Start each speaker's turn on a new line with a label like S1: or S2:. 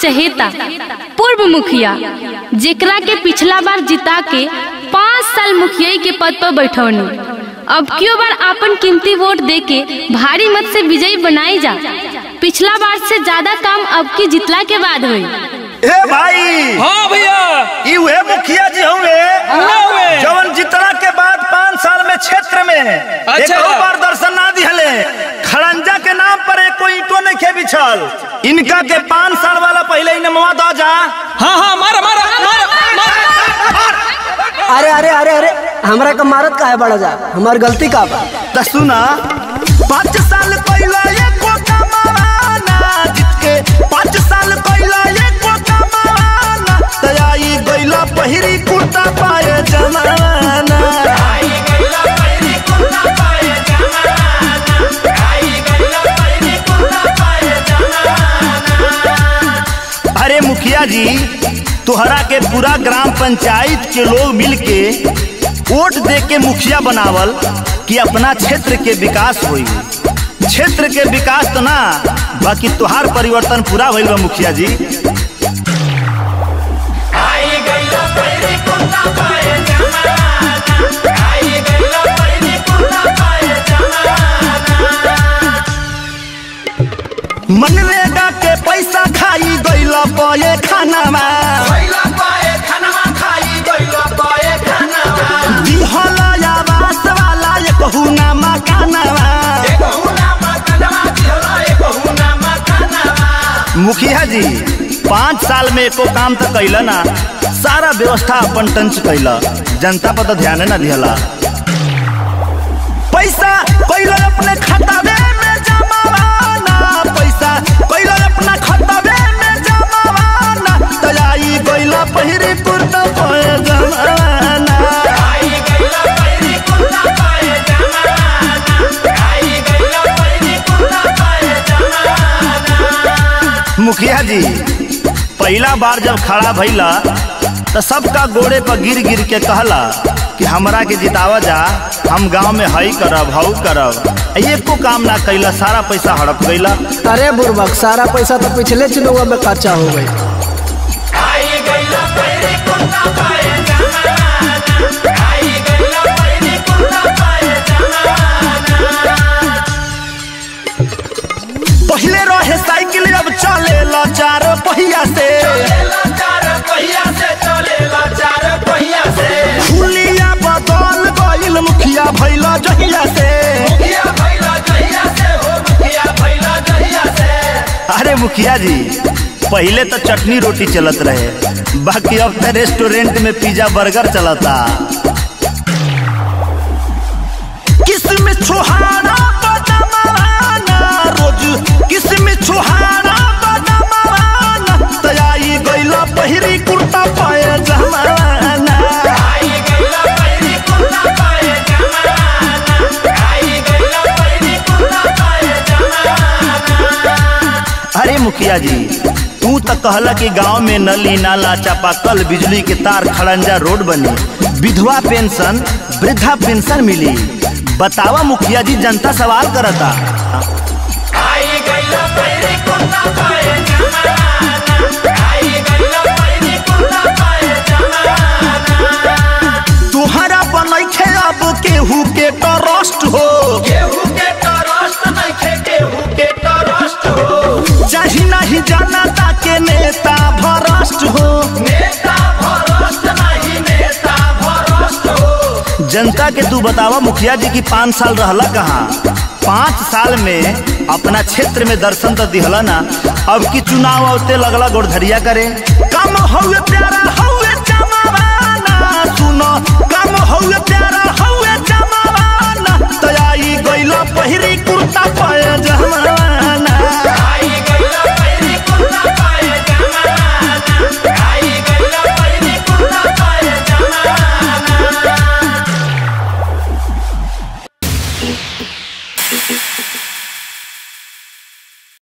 S1: चहेता पूर्व मुखिया जेकरा के पिछला बार जिता के पाँच साल मुखिया के पद पर बैठौनी अब क्यों बार आपन कीमती वोट दे के भारी मत से विजयी बनाई जा पिछला बार से ज्यादा काम अब की जितला के बाद हुई
S2: ए भाई
S3: हाँ भैया
S2: ई उहे मुखिया जी हुए
S3: हाँ हुए।
S2: जवन जितना के बाद पाँच साल में क्षेत्र में एक
S3: अच्छा।
S2: बार दर्शन ना दिहले खड़ंजा के नाम पर एक कोई ईटो नहीं खे बिछल इनका के पाँच साल वाला पहले ही नमवा दो जा
S3: हाँ हाँ मारा मारा मारा मारा
S4: अरे अरे अरे अरे हमरा का मारत का है बड़ा जा हमार गलती का बा
S2: त सुना पाँच साल पहला एक को कमाना जीत के पाँच साल पहला एक को कमाना तयाई गइला पहिरी कुर्ता पाए जमाना अरे मुखिया जी तोहरा के पूरा ग्राम पंचायत के लोग मिल के वोट दे के मुखिया बनावल कि अपना क्षेत्र के विकास होई क्षेत्र के विकास तो ना बाकी तोहार परिवर्तन पूरा भइल बा मुखिया जी मनरेगा के पैसा खाई गइला पये खानामा दिहला आवास वाला ये कहू ना मकानामा मुखिया जी पाँच साल में एको काम तो कैला ना सारा व्यवस्था अपन टंच कैला जनता पर तो ध्यान ना दिहला पैसा कैला अपने खतावे में जमावाना पैसा कैला अपना खतावे में जमावाना तयाई गइला पहिरी कुर्ता पे जमाना मुखिया जी पहला बार जब खड़ा भइला तो सबका गोड़े पर गिर गिर के कहला कि हमरा के जितावा जा हम गांव में हई करब हऊ करब एको काम ना कैला सारा पैसा हड़प गइला
S4: अरे बुरबक सारा पैसा तो पिछले चुनाव में खर्चा हो गई
S2: पहले रहे साइकिल अब चलेला चार पहिया से हुलिया बदल गइल मुखिया भइला जहिया से अरे मुखिया जी पहले तो चटनी रोटी चलत रहे बाकी अब तो रेस्टोरेंट में पिज्जा बर्गर चलता किसमें छुहारा बदमाना रोज किसमें छुहारा बदमाना तयाई गइला पहिरी कुर्ता पाए जमाना अरे मुखिया जी तू तो कहला कि गांव में नली नाला चापाकल बिजली के तार खड़ंजा रोड बनी विधवा पेंशन वृद्धा पेंशन मिली बतावा मुखिया जी जनता सवाल करता तुहरा बनैखे अब केहू के ट्रस्ट हो चाही नहीं जनता के नेता भ्रष्ट हो जनता के तू बतावा मुखिया जी की पाँच साल रहला कहाँ पाँच साल में अपना क्षेत्र में दर्शन तो दिहला ना अब की चुनाव औते लगला गोड़धरिया करे कम हौवे प्यारा हौवे जमावाना सुनो कम हौवे प्यारा हौवे जमावाना तयाई गइला पहिरी कुर्ता पाए जमाना